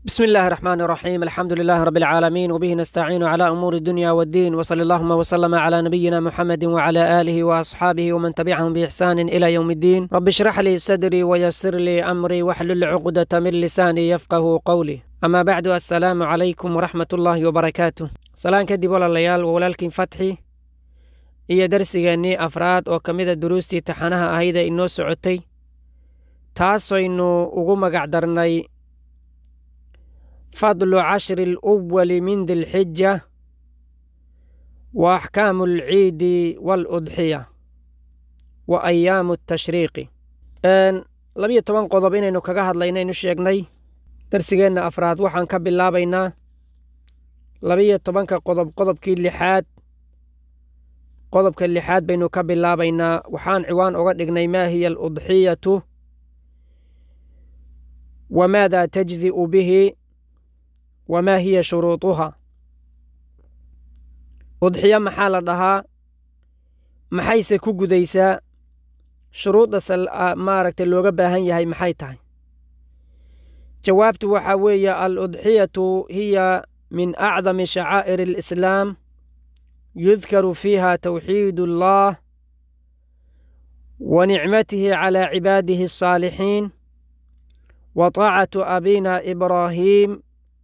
بسم الله الرحمن الرحيم الحمد لله رب العالمين وبه نستعين على أمور الدنيا والدين وصلى اللهم وسلم على نبينا محمد وعلى آله وأصحابه ومن تبعهم بإحسان إلى يوم الدين رب اشرح لي صدري ويسر لي أمري واحلل عقدة من لساني يفقه قولي أما بعد السلام عليكم ورحمة الله وبركاته سلام كدب ولا ليال ولكن فتحي iyo darsigeennii afraad oo ka mida duruustii taxanaha ahayda inoo socotay taasaynu ugu magac darnay fadlu cashri اluwali min dilxija wa axkaamu alciidi waaludxiya wa ayaamu atashriiqi labiyo toban qodob inaynu kaga hadlaynaynu sheegnay darsigeenna afraad waxaan ka bilaabaynaa labiyo tobanka qodob qodobkii lixaad qodobka lixaad baynu ka bilaabaynaa waxaan ciwaan oga dhignay maa hiya aludxiyatu wamaada tajzi'u bihi wamaa hiya shuruuduha udxiyo maxaa la dhahaa maxayse ku gudaysaa shuruudda maaragtay looga baahan yahay maxay tahay jawaabtu waxaa weeye aludxiyatu hiya min acdami shacaa'ir alislaam يذكر فيها توحيد الله ونعمته على عباده الصالحين وطاعة أبينا إبراهيم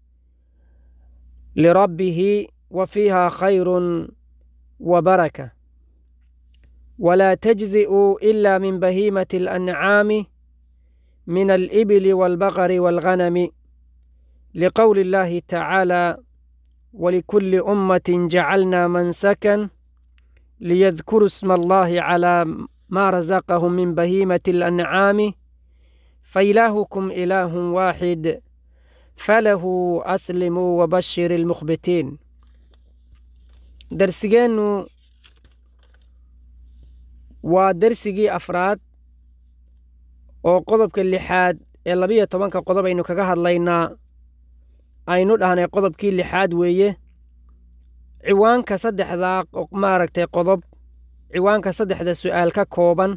لربه وفيها خير وبركة ولا تجزئ إلا من بهيمة الأنعام من الإبل والبقر والغنم لقول الله تعالى ولكل أمة جعلنا منسكا ليذكروا اسم الله على ما رزقهم من بهيمة الأنعام فإلهكم إله واحد فله أسلموا وبشر المخبتين درسجين ودرسجي أفراد oo qodobka lixaad ee labiyo tobanka qodob aynu kaga hadlaynaa aynu dhahnay qodobkii lixaad weeye ciwaanka saddexdaa maaragtay qodob ciwaanka saddexda su'aal ka kooban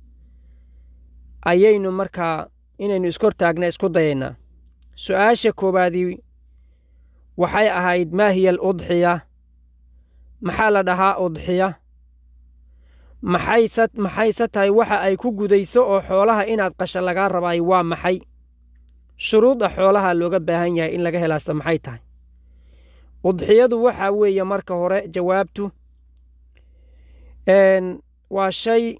ayaynu markaa inaynu iskortaagna isku dayaynaa su'aasha koowaadii waxay ahayd maa hiya aludxiya maxaa la dhahaa udxiya maxayse maxayse tahay waxa ay ku gudayso oo xoolaha inaad qasha lagaa rabaay waa maxay shuruudda xoolaha looga baahan yahay in laga helaasta maxay tahay udxiyadu waxaa weeye marka hore jawaabtu waa shay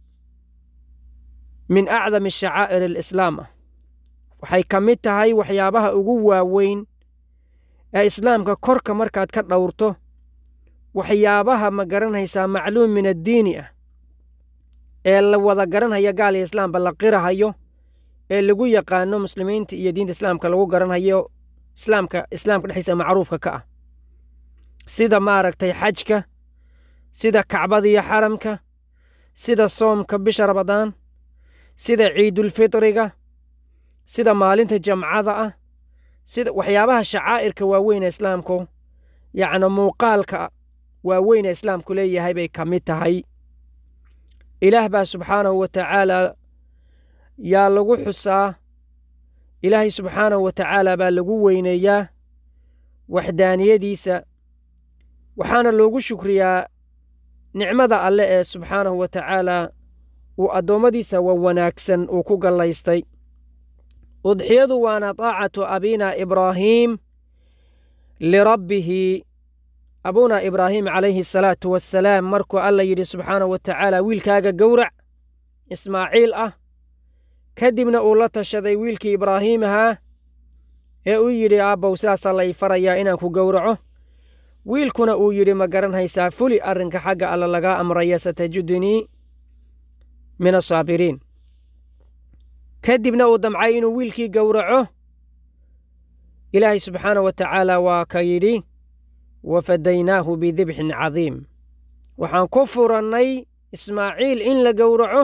min acdami shacaa'ir alislaam ah waxay ka mid tahay waxyaabaha ugu waaweyn ee islaamka korka markaad ka dhowrto waxyaabaha ma garanaysaa macluum min addiini ah ee la wada garanhaya gaal iyo islaamba la qirahayo ee lagu yaqaano muslimiinta iyo diinta islaamka lagu garanhayo islaamka islaamka dhexdiisa macruufka ka ah sida maaragtay xajka sida kacbada iyo xaramka sida soomka bisha ramadaan sida ciidulfitriga sida maalinta jamcada ah sida waxyaabaha shacaa'irka waaweyn ee islaamku yacni muuqaalka waaweyn ee islaamku leeyahay bay ka mid tahay ilaah baa subxaanahu wa tacaala yaa lagu xusaa ilaahay subxaanahu wa tacaala baa lagu weyneeyaa waxdaaniyadiisa waxaana loogu shukriyaa nicmada alle ee subxaanahu wa tacaala uu addoommadiisa wa wanaagsan uu ku gallaystay udxiyadu waana taacatu abina ibraahiim lirabbihi abuuna ibraahim calayhi asalaatu wassalaam markuu alla yidhi subxaanahu wa tacaala wiilkaaga gowrac ismaaciil ah kadibna uu la tashaday wiilkii ibraahiim ahaa ee uu yidhi aabbow sidaasaa lay farayaa inaan ku gowraco wiilkuna uu yidhi ma garanhaysaa fuli arrinka xagga alla lagaa amraya satajidunii min asaabiriin kadibna uu damcay inuu wiilkii gowraco ilaahay subxaanah wa tacaala waa ka yidhi wafadaynaahu bidibxin cadiim waxaan ku furannay ismaaciil in la gowraco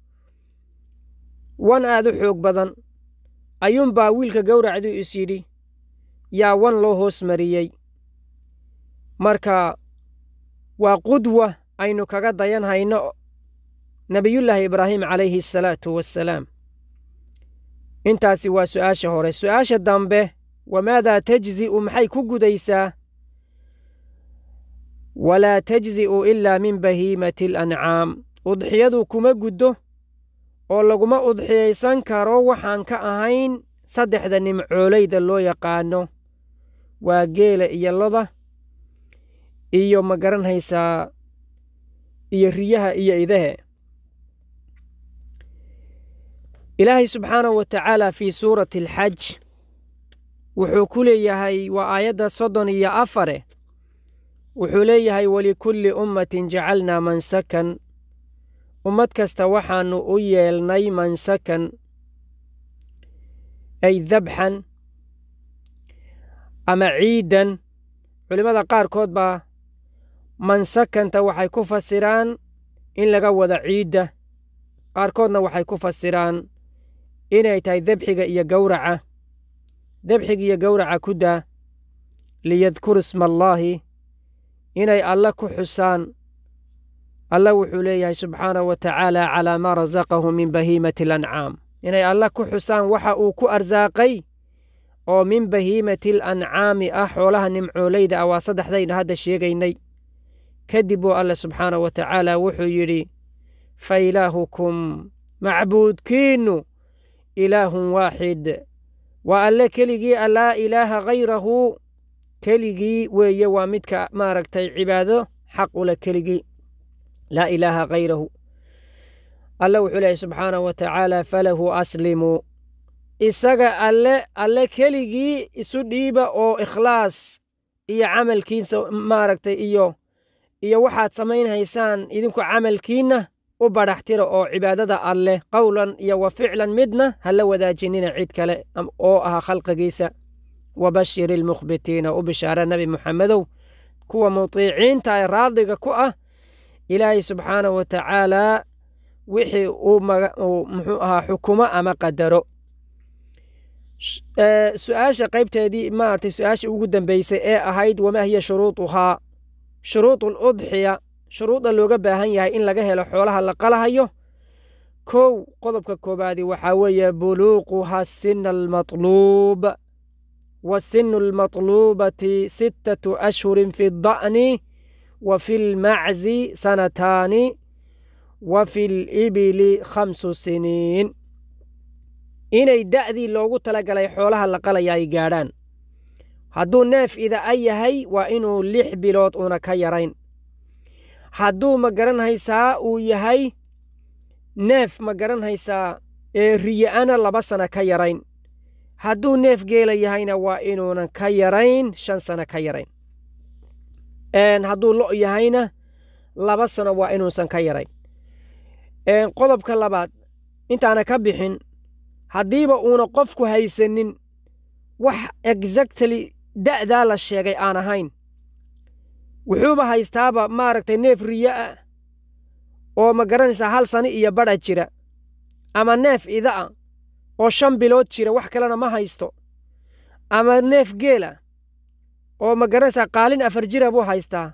wan aad u xoog badan ayuunbaa wiilka gowracduu is yidhi yaa wan loo hoos mariyey marka waa qudwa aynu kaga dayan hayno nebiyullaahi ibraahim calayhi asalaatu wassalaam intaasi waa su'aasha hore su'aasha dambe wamaadaa tajzi'u maxay ku gudaysaa walaa tajzi'u ilaa min bahiimati alancaam udxiyadu kuma guddo oo laguma udxiyaysan karo waxaan ka ahayn saddexda nimcoolayda loo yaqaano waa geela iyo loda iyo ma garanhaysaa iyo riyaha iyo idahe ilaahay subxaanahu wa tacaala fii suurati alxaj wuxuu ku leeyahay waa aayadda soddon iyo afare wuxuu leeyahay walikulli ummatin jacalnaa mansakan ummad kasta waxaannu u yeelnay mansakan ay dabxan ama ciidan culimmada qaarkood baa mansakanta waxay ku fasiraan in laga wada ciidda qaarkoodna waxay ku fasiraan inay tahay debxiga iyo gowraca debxiga iyo gowraca ku daa liyadkuru isma allaahi inay alle ku xusaan alla wuxuu leeyahay subxaanahu wa tacaala calaa maa rasaqahu min bahiimati alancaam inay alle ku xusaan waxa uu ku arsaaqay oo min bahiimati alancaami ah xoolaha nimcoolayda ah waa saddexdayna hadda sheegaynay kadib buu alle subxaanahu wa tacaala wuxuu yidhi fa ilaahukum macbuudkiinnu ilaahun waaxid waa alle keligii a laa ilaaha hayrahu keligii weeye waa midka maaragtay cibaado xaq ule keligii laa ilaaha hayrahu alle wuxuu leeyahy subxaanahu wa tacaala falahu aslimuu isaga alle alle keligii isu dhiiba oo ikhlaas iyo camalkiisa maaragtay iyo iyo waxaad samaynhaysaan idinku camalkiinna u badhaxtira oo cibaadada alleh qowlan iyo wa ficlan midna ha la wadaajinina cid kale oo ah khalqigiisa wabashir ilmukhbitiina u bishaara nebi muxamedow kuwa mutiiciinta ee raadiga ku ah ilaahay subxaanahu wa tacaalaa wixii uu muxuu ahaa xukumo ama qadaro su-aasha qaybteedii maaragtay su-aashii ugu dambeysay ee ahayd wamaa hiya shuruuduhaa shuruudu aludxiya shuruudda looga baahan yahay in laga helo xoolaha la qalahayo kow qodobka koobaadi waxaa weeye buluuquha sina almatluub wa sinu almatluubati sittatu ashhurin fi da'ni wa fi lmaczi sanataani wa fi libili khamsu siniin inay da'dii loogu talagalay xoolaha la qalaya ay gaadhaan hadduu neef ida'a yahay waa inuu lix bilood uuna ka yarayn hadduu ma garanhaysaa uu yahay neef ma garanhaysaa ee riya-ana laba sana ka yarayn hadduu neef geela yahayna waa inuunan ka yarayn shan sana ka yarayn hadduu lo' yahayna laba sano waa inuusan ka yarayn qodobka labaad intaana ka bixin haddiiba uuna qofku haysanin wax exactly da'daa la sheegay aan ahayn wuxuuba haystaaba maaragtay neef riyo ah oo ma garanaysaa hal sani iyo badha jira ama neef ida'a oo shan bilood jira wax kalena ma haysto ama neef geela oo ma garanaysaa qaalin afar jira buu haystaa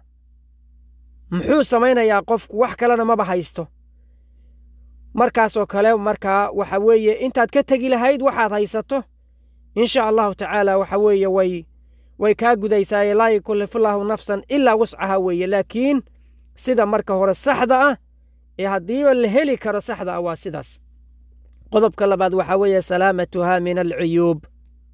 muxuu samaynayaa qofku wax kalena maba haysto markaasoo kale markaa waxa weeye intaad ka tegi lahayd waxaad haysato insha allahu tacaala waxa weeye way way kaa gudaysaaye laa yukalifullahu nafsan ilaa wuscaha weeye laakiin sida marka hore saxda ah ee haddiiba la heli karo saxda ah waa sidaas qodobka labaad waxaa weeye salaamatuhaa min alcuyuub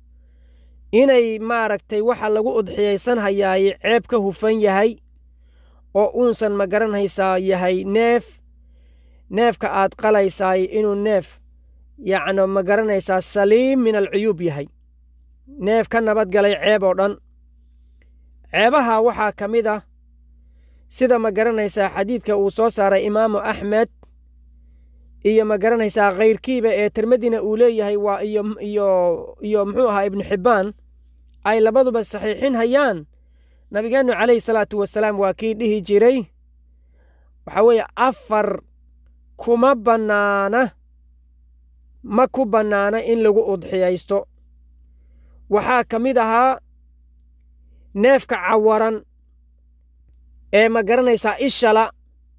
inay maaragtay waxa lagu udxiyaysan hayaaye ceeb ka hufan yahay oo uunsan ma garanhaysaa yahay neef neefka aad qalaysaay inuu neef yacno ma garanaysaa saliim min alcuyuub yahay neef ka nabadgalay ceeb oo dhan ceebaha waxaa ka mid ah sida ma garanaysaa xadiidka uu soo saaray imaamu axmed iyo ma garanaysaa khayrkiiba ee tirmadina uu leeyahay waa iyo iyo iyo muxuu ahaa ibnu xibbaan ay labaduba saxiixin hayaan nabigeennu calayhi salaatu wasalaam waa kii dhihi jiray waxaa weeye afar kuma bannaana ma ku bannaana in lagu udxiyaysto waxaa ka mid ahaa neefka cawaran ee ma garanaysaa ishala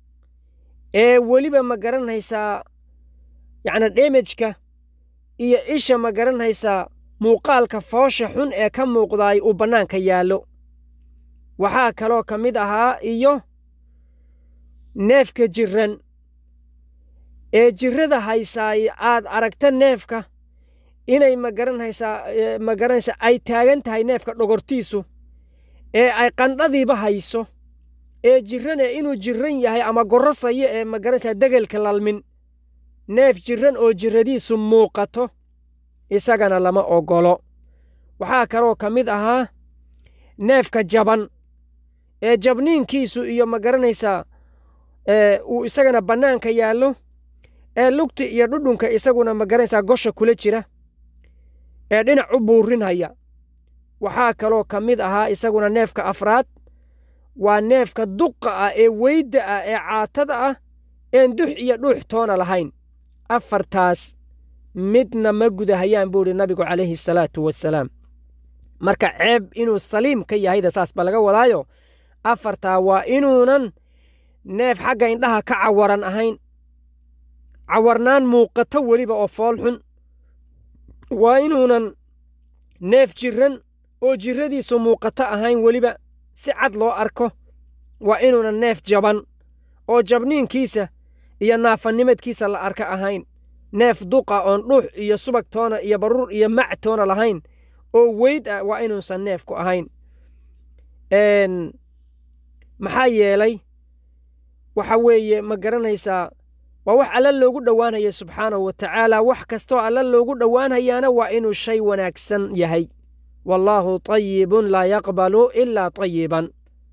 ee weliba ma garanaysaa yacni dhemejka iyo isha ma garanaysaa muuqaalka foosha xun ee ka muuqdaay uu bannaanka yaallo waxaa kaloo ka mid ahaa iyo neefka jirran ee jirrada haysaay aad aragta neefka inay magaranhaysaa magaranaysaa ay taagan tahay neefka dhogortiisu ee ay qandhadiiba hayso ee jirrane inuu jirran yahay ama gorrosayo ee magaranaysaa degelka lalmin neef jirran oo jirradiisu muuqato isagana lama oggolo waxaa kaloo ka mid ahaa neefka jaban ee jabniinkiisu iyo magaranaysaa uu isagana bannaanka yaallo ee lugti iyo dhudhunka isaguna magaranaysaa gosha kula jira ee dhinac u buurinhaya waxaa kaloo ka mid ahaa isaguna neefka afraad waa neefka duqa ah ee weydda ah ee caatada ah een dux iyo dhuux toona lahayn afartaas midna ma gudahayaan buu idhi nabigu calayhi salaatu wasalaam marka ceeb inuu saliim ka yahayda saas ba laga wadaayo afartaa waa inuunan neef xagga indhaha ka cawaran ahayn cawarnaan muuqato weliba oo fool xun waa inuunan neef jirran oo jirradiisu muuqato ahayn weliba si cad loo arko waa inuunan neef jaban oo jabniinkiisa iyo naafanimadkiisa la arka ahayn neef duqa oon dhuux iyo subag toona iyo baruur iyo mac toona lahayn oo weyd ah waa inuusan neefku ahayn maxaa yeelay waxa weeye ma garanaysaa waa wax alla loogu dhowaanaya subxaanahu wa tacaala wax kastoo alla loogu dhowaanhayaana waa inuu shay wanaagsan yahay wallaahu tayibun laa yaqbalu ilaa tayiban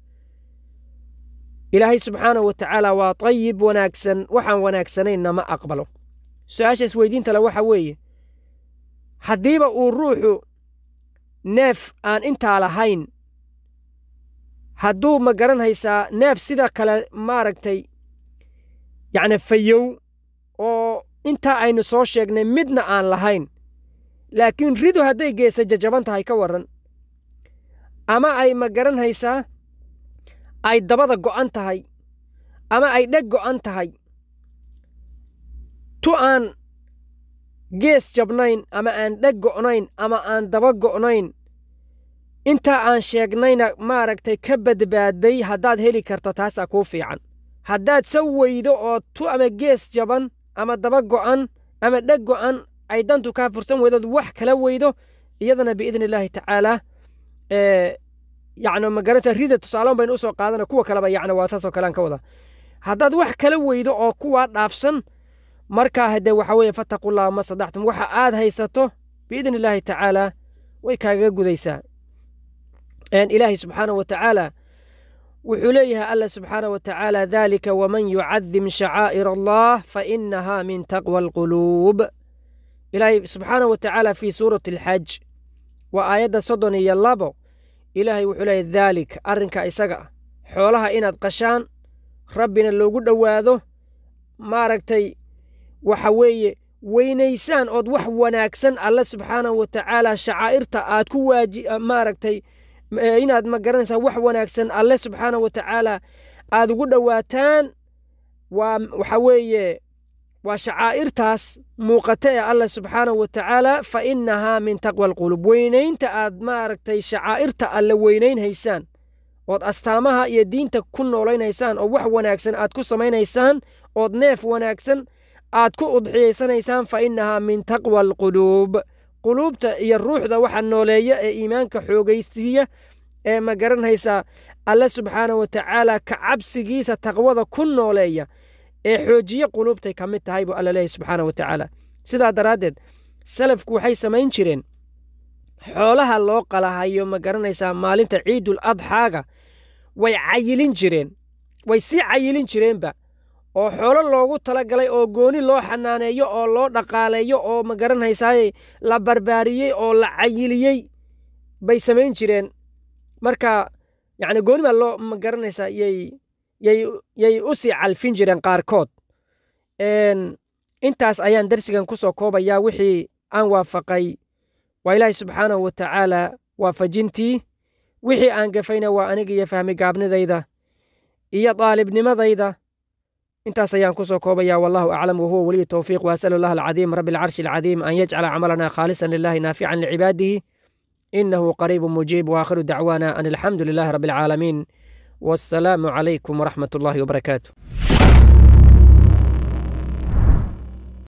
ilaahay subxaanahu wa tacaala waa tayib wanaagsan waxaan wanaagsanaynna ma aqbalo su-aasha isweydiinta le waxa weeye haddiiba uu ruuxu neef aan intaa lahayn hadduu ma garanhaysaa neef sida kale maaragtay yacni fayow oo intaa aynu soo sheegnay midna aan lahayn laakiin ridu hadday geesa jajaban tahay ka warran ama ay ma garanhaysaa ay dabada go'an tahay ama ay dheg go'an tahay tu aan gees jabnayn ama aan dheg go'nayn ama aan daba go'nayn intaa aan sheegnayna maaragtay ka badbaaday haddaad heli karto taasaa kuu fiican haddaad sa weydo oo tu ama gees jaban ama daba go'an ama dheg go'an ay dantu kaa fursan weydood wax kala weydo iyadana biidni illaahi tacaalaa yacni magaranta rida tusaaloon baynu usoo qaadana kuwa kaleba yacni waa saasoo kalean ka wada haddaad wax kala weydo oo kuwaa dhaafsan markaa haddee waxa weeye fattaqullaha ma sadaxtum waxa aad haysato biidni illaahi tacaalaa way kaagaga gudaysaa ilaahay subxaanahu wa tacaala wuxuu leeyahay alla subxaanahu wa tacaala daalika waman yucadim shacaa'ir allah fa inahaa min taqwa alquluub ilaahay subxaanahu wa tacaala fii suurati alxaj waa aayadda soddon iyo labo ilaahay wuxuu leeyahy daalik arrinka isaga ah xoolaha inaad qashaan rabbina loogu dhowaado maaragtay waxa weeye weynaysaan ood wax wanaagsan alle subxaanahu wa tacaala shacaa'irta aad ku waaji maaragtay inaad ma garanaysaa wax wanaagsan alle subxaanahu wa tacaala aad ugu dhowaataan waa waxa weeye waa shacaa'irtaas muuqata ee alle subxaanahu wa tacaala fa innahaa min taqwa alqulub weynaynta aad maaragtay shacaa'irta alle weynaynhaysaan ood astaamaha iyo diinta ku noolaynhaysaan oo wax wanaagsan aad ku samaynhaysaan ood neef wanaagsan aad ku udxiyaysanaysaan fa innahaa min taqwa alquluub quluubta iyo ruuxda waxa nooleeya ee iimaanka xoogaysiiya ee ma garanhaysaa alle subxaanahu wa tacaala ka cabsigiisa taqwada ku nooleeya ee xoojiye quluubtay ka mid tahay buu alla leeyahy subxaanahu wa tacaala sidaa daraaddeed salafku waxay samayn jireen xoolaha loo qalahayo ma garanaysaa maalinta ciidul adxaaga way cayilin jireen way sii cayilin jireenba oo xoolo loogu tala galay oo gooni loo xanaaneeyo oo loo dhaqaaleeyo oo ma garanhaysaaye la barbaariyey oo la cayiliyey bay samayn jireen marka yacni gooni baa loo ma garanaysaa yay yay yay u sii calfin jireen qaarkood intaas ayaan darsigan ku soo koobayaa wixii aan waafaqay waa ilaahay subxaanahu wa tacaala waafajintii wixii aan gafayna waa aniga iyo fahmi gaabnidayda iyo daalibnimadayda intaas ayaan kusoo koobaya wallahu aclam wahuwa weliyu towfiiq waasalu allah alcadiim rabi alcarshi alcadiim an yajcala camalana khaalisan lilahi naafican licibaadihi inahu qariibu mujiib waakhiru dacwaana an alxamdu lilahi rabi alcaalamiin wassalaamu calaykum waraxmat ullahi wabarakaatu